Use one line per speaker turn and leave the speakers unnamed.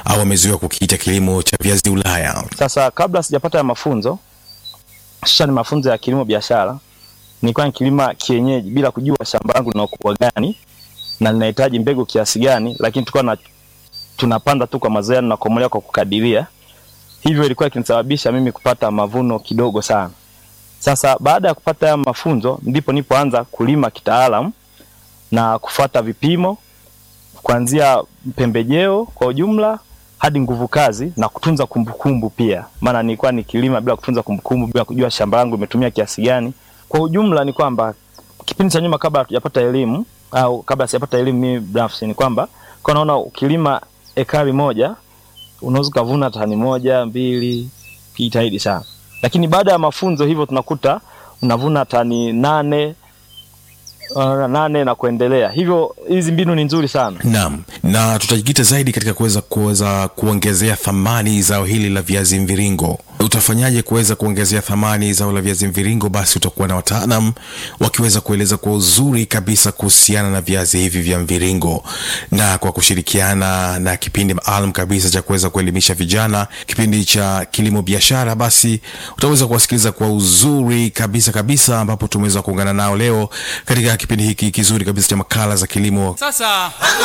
au wamezoea kukiita kilimo cha viazi Ulaya?
Sasa kabla sijapata ya mafunzo hususani mafunzo ya kilimo biashara, nilikuwa nikilima kienyeji bila kujua shamba langu lina ukubwa gani na linahitaji mbegu kiasi gani, lakini tulikuwa na tunapanda tu kwa mazoea na kukomolewa kwa kukadiria. Hivyo ilikuwa ikinisababisha mimi kupata mavuno kidogo sana. Sasa baada ya kupata haya mafunzo ndipo nipoanza kulima kitaalamu na kufuata vipimo kuanzia pembejeo kwa ujumla hadi nguvu kazi na kutunza kumbukumbu pia, maana nilikuwa nikilima bila kutunza kumbukumbu, bila kujua shamba langu limetumia kiasi gani. Kwa ujumla ni kwamba kipindi cha nyuma, kabla hatujapata elimu au kabla sijapata elimu mimi binafsi, ni kwamba kwa naona ukilima ekari moja unaweza ukavuna tani moja mbili, kijitahidi sana, lakini baada ya mafunzo hivyo tunakuta unavuna tani nane uh, nane na kuendelea. Hivyo hizi mbinu ni nzuri sana.
Naam, na tutajikita zaidi katika kuweza kuweza kuongezea thamani zao hili la viazi mviringo. Utafanyaje kuweza kuongezea thamani zao la viazi mviringo? Basi utakuwa na wataalam wakiweza kueleza kwa uzuri kabisa kuhusiana na viazi hivi vya mviringo, na kwa kushirikiana na kipindi maalum kabisa cha kuweza kuelimisha vijana, kipindi cha kilimo biashara, basi utaweza kuwasikiliza kwa uzuri kabisa kabisa, ambapo tumeweza kuungana nao leo katika kipindi hiki kizuri kabisa cha makala za kilimo
Sasa